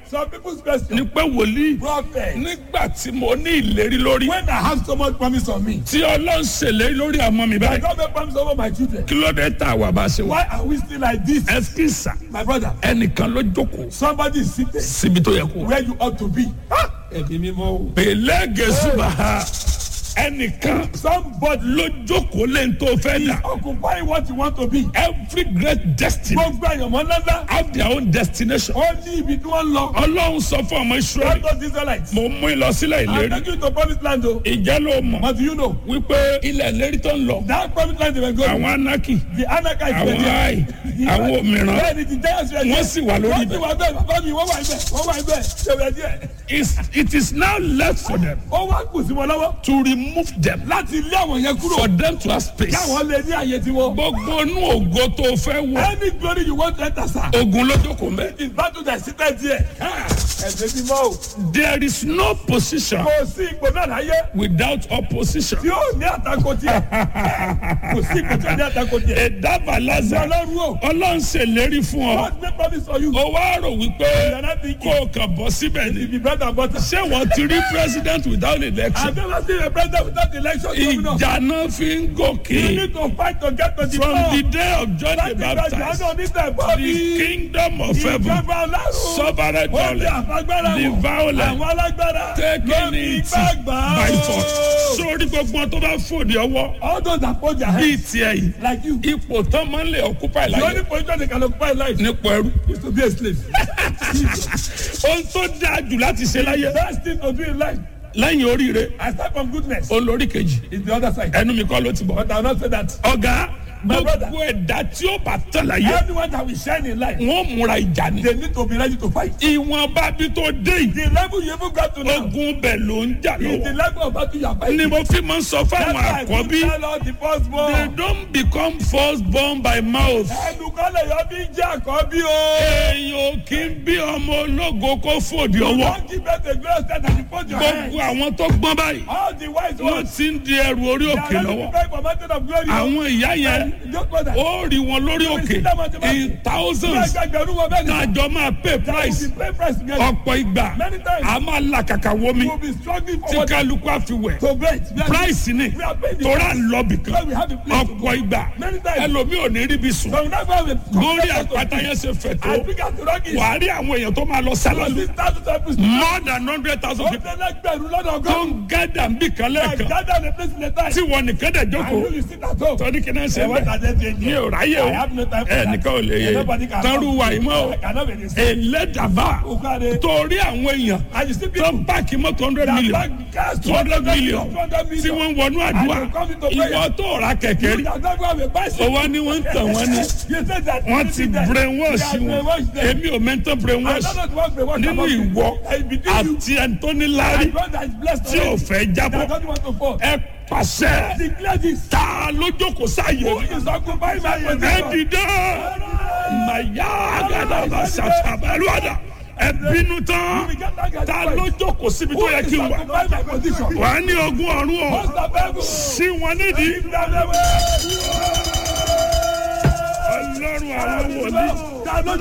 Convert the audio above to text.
Some people's question. ni pé wòlíì Prophet. nígbà tí mo ní ìlérí lórí When I have so much promise on me, tí ọlọ́run ṣèlérí lórí àmọ́ mi I báyìí don't make promise over my children. kí ló dé tá a wà bá a ṣe wà. Why are we still like this? ẹsikisa My brother, ẹnìkan ló jókòó somebody is seated síbi tó yẹ kó. where you ought to be. Ẹ̀mí mímọ́ o. pèlè gẹ̀ẹ́sùbà ẹnìkan Somebody ló jókòó lẹ́yìn tó fẹ́ dà. occupying what you want to be. every great destiny Gbogbo àyànmọ́ ńláńlá. have their own destination. Ó ní ibi tí wọ́n lọ. ọlọ́run sọ fún ọmọ israẹli God those Israelites. mo mú ìlọsílẹ̀ I'm ìlérí taking you to promised land o. ìjẹ́ ló mọ̀ But do you know? wípé ilẹ̀ ìlérí tó ń lọ That promised land they were going. àwọn anaki The Anakites were àwọn there. ai àwọn òmìrán Bẹ́ẹ̀ni ti Giants were there. wọ́n sì wà lórí Wọ́n sì ibẹ̀. wà bẹ́ẹ̀ bàbá mi wọ́n wà ibẹ̀ wọ́n wà ibẹ̀ ṣe wẹ̀ díẹ̀. It's- it is now left for them Ó wá kù sí wọn lọ́wọ́ to remove them láti lé àwọn yẹn kúrò. for them to have space. Káwọn lè ní àyè tiwọn. gbogbo inú ògo tó fẹ́ wọ̀ Any glory you want to enter sir. ogun ló jókòó mẹ́. Is battle that seated there. Ẹ̀sẹ̀ ti mọ́ o. there is no position Kò sí ipò náà láyé without opposition. tí ó ní àtakò tiẹ̀. Kò sí ipò tí ó ní àtakò tiẹ̀. ìdábàlázà Ọlọ́run o. ọlọ́run ṣèlérí fún ọ. God make promise for you. ó wá rò wípé You're not thinking. kó o kàn bọ́ síbẹ̀ ni. If you bread and butter. ṣé wọ́n ti rí president without I election. never seen a president without election. governor. ìjà náà fi ń You gòkè. need to fight to get to the from top. the day of John the Láti gba Baptist ìjọ́nà oníta the ìbọ́bí. kingdom of heaven Ìjọba ọlọ́run. suffered Ó ti violence àfagbára the wọ̀. violent Àwọn alágbára. taking lórí it gbàgbà. by force. sórí gbogbo tó bá fòdì ọwọ́ All those that put their bíi hands tiẹ̀ yìí like you. ipò tán máa ń lè occupy The only láyé position they can occupy in life nípò ẹrú. is to be a slave. ohun tó dáa jù láti ṣe láyé Best thing to do in life. lẹ́yìn oríire I start from goodness. olórí kejì Is the other side. ẹnu mi kọ́ ló ti bọ̀. But I will not say that. ọ̀gá My brother. gbogbo ẹ̀dá tí ó bá tán láyé Everyone that will shine in life, wọ́n múra ìjà ni. they need to be ready to fight. ìwọ̀nba bí tó dé yìí The level you even got to now ogun bẹ̀ ló ń jà is the lọ́wọ́. level of battle you are ni fighting. mo fi máa ń sọ That's fáwọn why I àkọ́bí keep tell all the they firstborn. don't become first born by mouth. Ẹnukọ́lẹ̀ yọ bí jẹ́ àkọ́bí o. èèyàn ò kí ń bí ọmọ ológo kó fòdì ọwọ́. Don't give birth to glorious death and you put your hand. gbogbo àwọn tó gbọ́n báyìí All the wise wọ́n ones. ti ń di ẹrù orí They òkè are ready to lọ́wọ́. pray for mountain of glory. àwọn ìyá yẹn Just brother. ó rí wọn lórí òkè in thousands Gbẹgbẹ̀rún wọn bẹ́ẹ̀ ni. kájọ máa pay price We pay price together. ọ̀pọ̀ ìgbà Many times. a máa là kàkà wọmi We will be struggling tí for what kálukú àfiwẹ̀ to break. We are- price ni We are paying the tóra ń lọ bìkan Because we have a place to ọ̀pọ̀ ìgbà Many times. ẹlòmíì ò ní ríbi sùn So we never have a lórí àpáta yẹn ṣe fẹ̀ tó As big as the rock is. wàá rí àwọn èèyàn tó máa lọ sálálù Six thousand disciples. more than hundred thousand Ó people tẹ́lẹ̀ gbẹ̀rún lọ́dọ̀ tó ọgọ́rùn-ún. ń gádà ń bì kan I lẹ́ẹ̀kan gather in a place in a time. tí wọn nìkan dẹ̀ I jókòó know you sit at home. tọ́ni kí náà ṣe Ẹ wọ́n bẹ́ẹ̀ tàjẹ́ ti mi ẹ̀jẹ̀. ò ráyè o I have no time for ẹ that. nìkan ò lè yé Nobody can tọ́rù wà yìí mọ́ o I cannot be the same. ẹlẹ́dàbà Okade. torí àwọn èèyàn And you see tó people ń páàkì mọ́tò hundred that million bank cars two hundred million 200 tí million. wọ́n ń wọnú àdúrà And they come into prayer. ìwọ tó ra kẹ̀kẹ́ rí You that never have a bicycle. owó ni wọ́n ń tàn wọ́n ní You said that. wọ́n ti brainwash They are wọn brainwashed them. èmi ò mẹ́ntọ́ I brainwash don't know what brainwash nínú about you. ìwọ I between you. àti ẹ̀ńtọ́ni lárí And God that is blessed tí ò already. fẹ́ That jábọ́ doesn't want to fall. ẹ pàṣẹ Declare this. ta ló jókòó sáyé Who mi. is occupying my ẹ position? dìde màyà gàdàbà ṣàṣàbàlúwàdà ẹ bínú tán ta ló jókòó síbi tó Who yẹ is kí n wà occupying my position? wà á ní ogún ọ̀run o What's the Bible? sí wọn nídìí If that never- ọlọ́run àwọn wòlíì. Ta ló